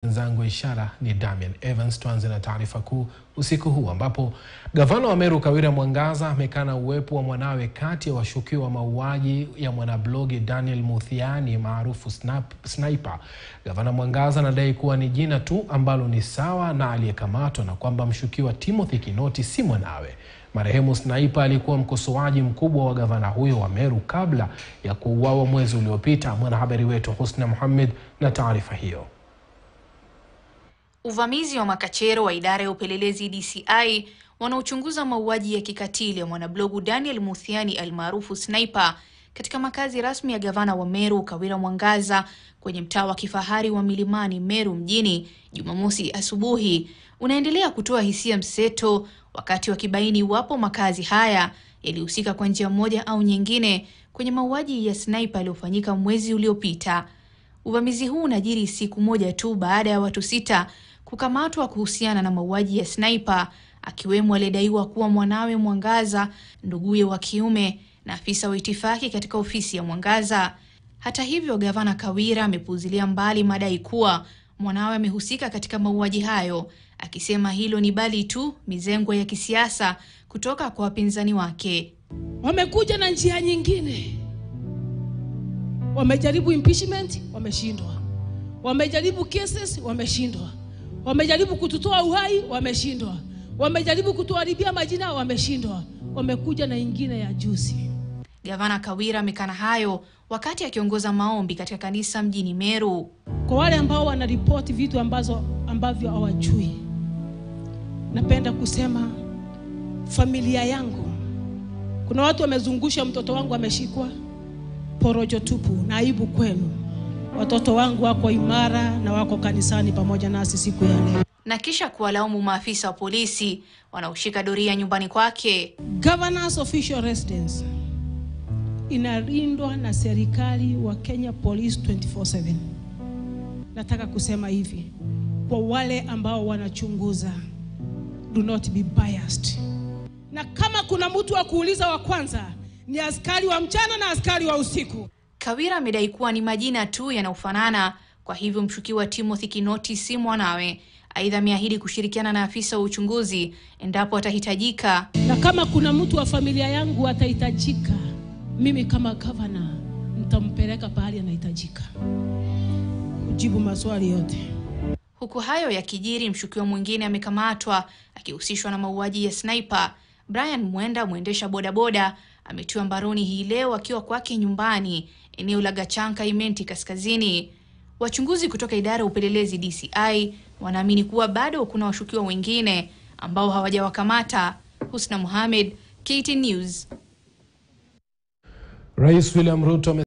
mwenzangu wa ishara ni Damian Evans. Tuanze na taarifa kuu usiku huu ambapo gavana wa Meru Kawira Mwangaza amekana uwepo wa mwanawe kati ya washukiwa wa mauaji ya mwanablogi Daniel Muthiani maarufu Sniper. Gavana Mwangaza anadai kuwa ni jina tu ambalo ni sawa na aliyekamatwa na kwamba mshukiwa Timothy Kinoti si mwanawe. Marehemu Sniper alikuwa mkosoaji mkubwa wa gavana huyo wa Meru kabla ya kuuawa mwezi uliopita. Mwanahabari wetu Husna Mohamed na taarifa hiyo. Uvamizi wa makachero wa idara ya upelelezi DCI wanaochunguza mauaji ya kikatili ya mwanablogu Daniel Muthiani almaarufu Sniper katika makazi rasmi ya gavana wa Meru Kawira Mwangaza kwenye mtaa wa kifahari wa Milimani Meru mjini Jumamosi asubuhi unaendelea kutoa hisia mseto, wakati wakibaini iwapo makazi haya yalihusika kwa njia moja au nyingine kwenye mauaji ya Sniper yaliyofanyika mwezi uliopita. Uvamizi huu unajiri siku moja tu baada ya watu sita kukamatwa kuhusiana na mauaji ya Sniper, akiwemo aliyedaiwa kuwa mwanawe Mwangaza, nduguye wa kiume na afisa wa itifaki katika ofisi ya Mwangaza. Hata hivyo, gavana Kawira amepuuzilia mbali madai kuwa mwanawe amehusika katika mauaji hayo, akisema hilo ni bali tu mizengo ya kisiasa kutoka kwa wapinzani wake. Wamekuja na njia nyingine, wamejaribu impeachment, wameshindwa. Wamejaribu cases, wameshindwa. Wamejaribu kututoa uhai, wameshindwa. Wamejaribu kutuharibia majina, wameshindwa. Wamekuja na ingine ya juzi. Gavana Kawira amekana hayo wakati akiongoza maombi katika kanisa mjini Meru. Kwa wale ambao wanaripoti vitu ambazo ambavyo hawajui, napenda kusema familia yangu, kuna watu wamezungusha mtoto wangu ameshikwa, porojo tupu na aibu kwenu. Watoto wangu wako imara na wako kanisani pamoja nasi siku ya leo, na kisha kuwalaumu maafisa wa polisi wanaoshika doria nyumbani kwake. Governor's official residence inalindwa na serikali wa Kenya Police 24/7. Nataka kusema hivi kwa wale ambao wanachunguza, do not be biased. Na kama kuna mtu wa kuuliza wa kwanza ni askari wa mchana na askari wa usiku. Kawira amedai kuwa ni majina tu yanayofanana, kwa hivyo mshukiwa Timothy Kinoti si mwanawe. Aidha, ameahidi kushirikiana na afisa wa uchunguzi endapo atahitajika. Na kama kuna mtu wa familia yangu atahitajika, mimi kama gavana nitampeleka pahali anahitajika kujibu maswali yote. Huku hayo yakijiri, mshukiwa mwingine amekamatwa akihusishwa na mauaji ya Sniper. Brian Mwenda, mwendesha bodaboda, ametiwa mbaroni hii leo akiwa kwake nyumbani eneo la Gachanka, Imenti Kaskazini. Wachunguzi kutoka idara ya upelelezi DCI wanaamini kuwa bado kuna washukiwa wengine ambao hawajawakamata. Husna Mohamed, KTN News. Rais William Ruto